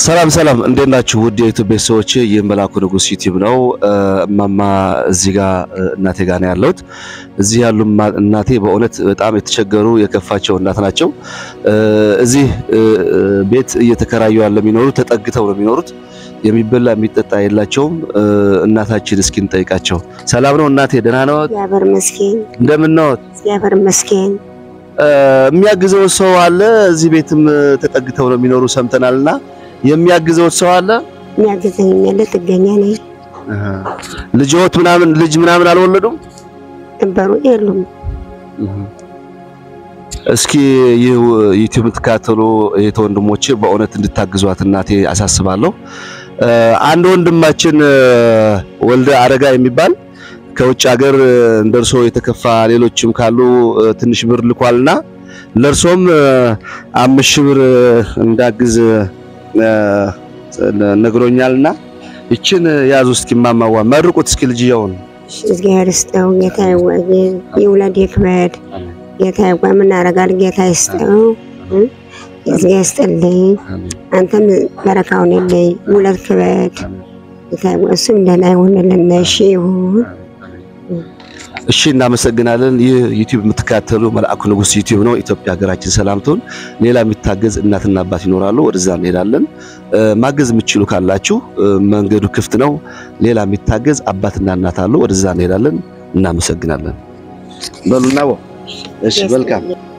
ሰላም ሰላም፣ እንዴት ናችሁ? ውድ የዩቲዩብ ቤተሰቦች፣ ይህ መላኩ ንጉስ ዩቲዩብ ነው። እማማ እዚህ ጋር እናቴ ጋር ነው ያለሁት። እዚህ ያሉ እናቴ በእውነት በጣም የተቸገሩ የከፋቸው እናት ናቸው። እዚህ ቤት እየተከራዩ ያለ የሚኖሩ ተጠግተው ነው የሚኖሩት። የሚበላ የሚጠጣ የላቸውም። እናታችን እስኪ እንጠይቃቸው። ሰላም ነው እናቴ? ደህና ነው? እግዚአብሔር ይመስገን። እንደምን ነው? እግዚአብሔር ይመስገን። የሚያግዘው ሰው አለ? እዚህ ቤትም ተጠግተው ነው የሚኖሩ ሰምተናልና የሚያግዘው ሰው አለ? የሚያግዘኝ ያለ ጥገኛ ነኝ። ልጆት ምናምን ልጅ ምናምን አልወለዱም? ነበሩ የሉም። እስኪ ይህ ዩቲዩብ የምትከታተሉ እህት ወንድሞቼ በእውነት እንድታግዟት እናቴ አሳስባለሁ። አንድ ወንድማችን ወልደ አረጋ የሚባል ከውጭ ሀገር እንደርሶ የተከፋ ሌሎችም ካሉ ትንሽ ብር ልኳልና ለእርሶም አምስት ሺህ ብር እንዳግዝ ነግሮኛልና ይችን ያዙ እስኪ ማማዋ መርቁት እስኪ ልጅየውን እግዚአብሔር ይስጠው። ጌታ ይውለድ ይክበድ። ጌታ ይጓ ምናረጋል። ጌታ ይስጠው። እግዚአብሔር ይስጥልኝ። አንተም በረካውን የለይ ውለድ ክበድ። ጌታ ይጓ እሱም ደህና ይሁንልን። እሺ ይሁን። እሺ እናመሰግናለን። ይህ ዩቲዩብ የምትከታተሉ መልአኩ ንጉስ ዩቲዩብ ነው። ኢትዮጵያ ሀገራችን ሰላም ትሁን። ሌላ የሚታገዝ እናትና አባት ይኖራሉ፣ ወደዛ እንሄዳለን። ማገዝ የምትችሉ ካላችሁ መንገዱ ክፍት ነው። ሌላ የሚታገዝ አባትና እናት አሉ፣ ወደዛ እንሄዳለን። እናመሰግናለን። በሉና እሺ፣ መልካም